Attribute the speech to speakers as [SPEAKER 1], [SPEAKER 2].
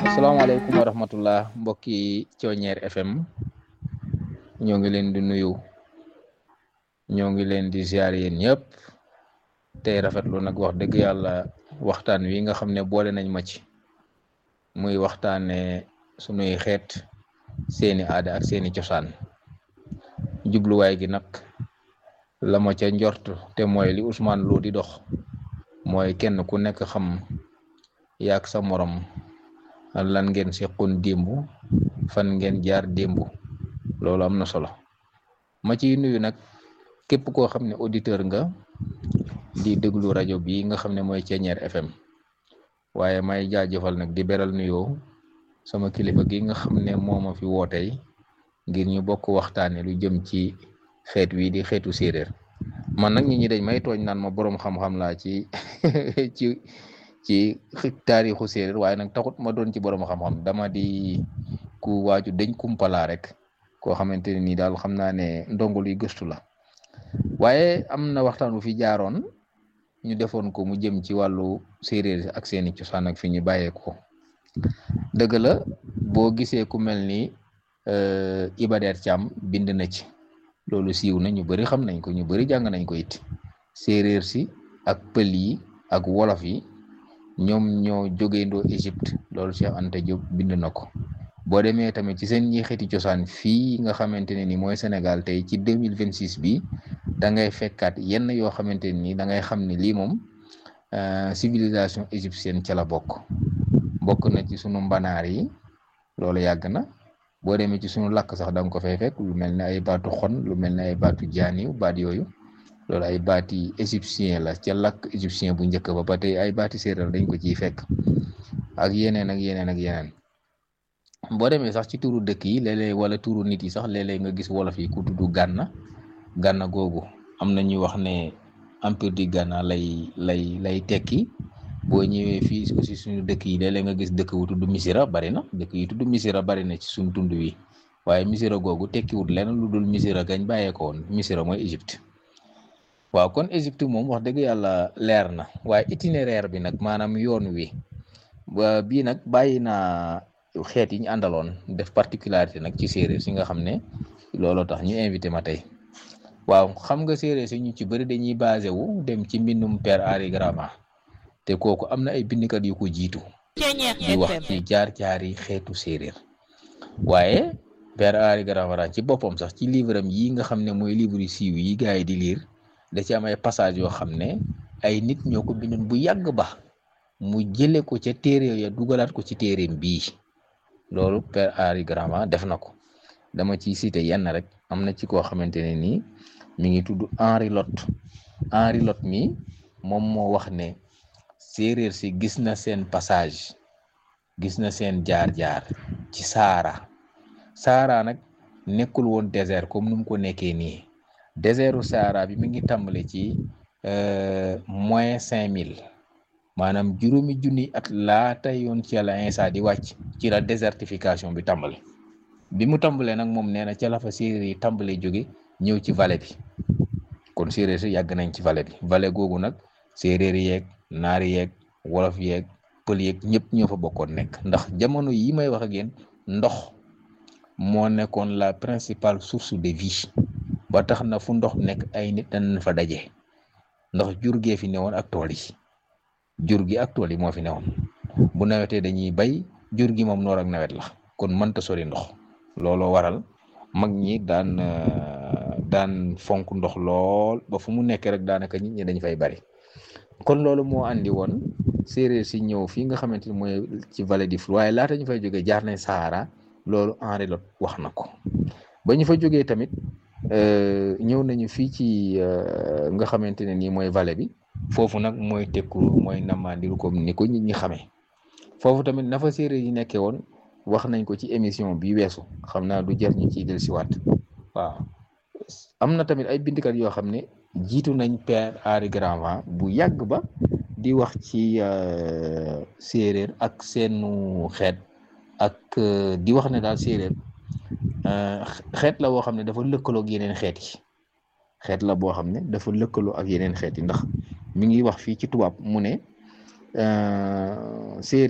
[SPEAKER 1] asalaamaaleykum wa rahmatullah mbokki Thioniere FM ñoo ngi leen di nuyu ñoo ngi leen di ziar yéen ñëpp tey rafetlu nag wax dëgg yàlla waxtaan wi nga xam ne boole nañ ma ci muy waxtaane sunuy xeet seeni aada ak seeni cosaan jubluwaay gi nag la ma ca njort te mooy li Ousmane Lo di dox mooy kenn ku nekk xam yaak sa morom lan ngeen seqoon démb fan ngeen jaar démb loolu am na solo ma ciy nuyu nag képp koo xam ne auditeur nga di déglu rajo bi nga xam ne mooy Thioniere FM waaye may jaajëfal nag di beral nuyoo sama kilifa gi nga xam ne moo ma fi wootey ngir ñu bokk waxtaane lu jëm ci xeet wi di xeetu séeréer man nag nit ñi dañ may tooñ naan ma boroom xam-xam laa ci ci ci taarixu séeréer waaye nag taxut ma doon ci borom xam-xam dama di ku waaju dañ kumpalaa rek koo xamante ne nii daal xam naa ne ndongo luy gëstu la waaye am na waxtaan bu fi jaaroon ñu defoon ko mu jëm ci wàllu séeréer ak seeni cosaan ak fi ñu bàyyeekoo dëgg la boo gisee ku mel ni Iba Der Thiam bind na ci loolu siiw na ñu bari xam nañ ko ñu bari jàng nañ ko it séeréer si ak pël yi ak wolof yi. ñoom ñoo jógeendoo Égypte loolu Cheikh Anta Diop bind na ko boo demee tamit ci seen ñi xeeti cosaan fii nga xamante ne ni mooy Sénégal tey ci deux mille vingt six bi da ngay fekkaat yenn yoo xamante ne ni da ngay xam ne lii moom civilisation égyptienne ca la bokk bokk na ci sunu mbanaar yi loolu yàgg na boo demee ci sunu làkk sax da nga ko fay fekk lu mel ne ay baatu xon lu mel ne ay baatu jaaniw baat yooyu. loolu ay baati égyptien la ca làkk égyptien bu njëkk ba ba tey ay baati séeréer dañ ko ciy fekk ak yeneen ak yeneen ak yeneen boo demee sax ci turu dëkk yi léeg-léeg wala turu nit yi sax léeg-léeg nga gis wolof yi ku tudd gànna gànna googu am na ñuy wax ne empire du Ghana lay lay lay tekki boo ñëwee fii aussi suñu dëkk yi léeg-léeg nga gis dëkk wu tudd misira bari na dëkk yi tudd misira bari na ci suñu tund wi waaye misira googu tekkiwut lenn lu dul misira gañ bàyyee ko woon misira mooy Égypte waaw kon Égypte moom wax dëgg yàlla leer na waaye itinéraire bi nag maanaam yoon wi bii nag bàyyi naa xeet yi ñu àndaloon def particularité nag ci séeréer si nga xam ne looloo tax ñu invité ma tey waaw xam nga séeréer si ñu ci bëri dañuy basé wu dem ci mbindum Père Henri Gramont te kooku am na ay bindkat yu ko jiitu di wax ci jaar-jaar yi xeetu séeréer waaye Père Henri Gramont ci boppam sax ci livre am yi nga xam ne mooy livre yu siiw yi gars yi di lire. da ci am ay passage yoo xam ne ay nit ñoo ko bindoon bu yàgg ba mu jële ko ca téere ya dugalaat ko ci téereem bii loolu Père Henri Gramont def na ko dama ciy cité yenn rek am na ci koo xamante ne nii mi ngi tudd Henri Lot Henri Lot mi moom moo wax ne séeréer si gis na seen passage gis na seen jaar-jaar ci Sahara Sahara nag nekkul woon désert comme nu mu ko nekkee nii désertu Sahara bi mi ngi tàmbale ci moins cinq mille maanaam juróomi junni at laata yoon ci yàlla Iisaa di wàcc ci la désertification bi tàmbale bi mu tàmbalee nag moom nee na ca la fa séeréer yi tàmbalee jóge ñëw ci vallée bi kon séeréer si yàgg nañ ci vallée bi vallée googu nag séeréer yeeg naari yeeg wolof yeeg pël yeeg ñëpp ñoo fa bokkoon nekk ndax jamono yi may wax ak yéen ndox moo nekkoon la principale source de vie ba tax na fu ndox nekk ay nit dañ fa daje ndax jur gee fi newoon ak tool yi jur gi ak tool yi moo fi newoon bu nawetee dañuy bay jur gi moom noor ak nawet la kon mënta sori ndox looloo waral mag ñi daan daan fonk ndox lool ba fu mu nekk rek daanaka nit ñi dañ fay bari kon loolu moo andi woon séeréer si ñëw fii nga xamante ni mooy ci vallée du Flou waaye laata ñu fay jógee jaar nañ Sahara loolu Henri Lot wax na ko ba ñu fa jógee tamit. ñëw nañu fii ci nga xamante ne nii mooy vallée bi foofu nag mooy tekkuru mooy namandiru comme ni ko nit ñi xamee foofu tamit na fa séeréer yi nekkee woon wax nañ ko ci émission bi weesu xam naa du jar ñu ciy dellusiwaat waaw am na tamit ay bindkat yoo xam ne jiitu nañ Père Henri Gramont bu yàgg ba di wax ci séeréer ak seenu xeet ak di wax ne daal séeréer xeet la boo xam ne dafa lëkkaloo ak yeneen xeet yi xeet la boo xam ne dafa lëkkaloo ak yeneen xeet yi ndax mi ngi wax fii ci tubaab mu ne séeréer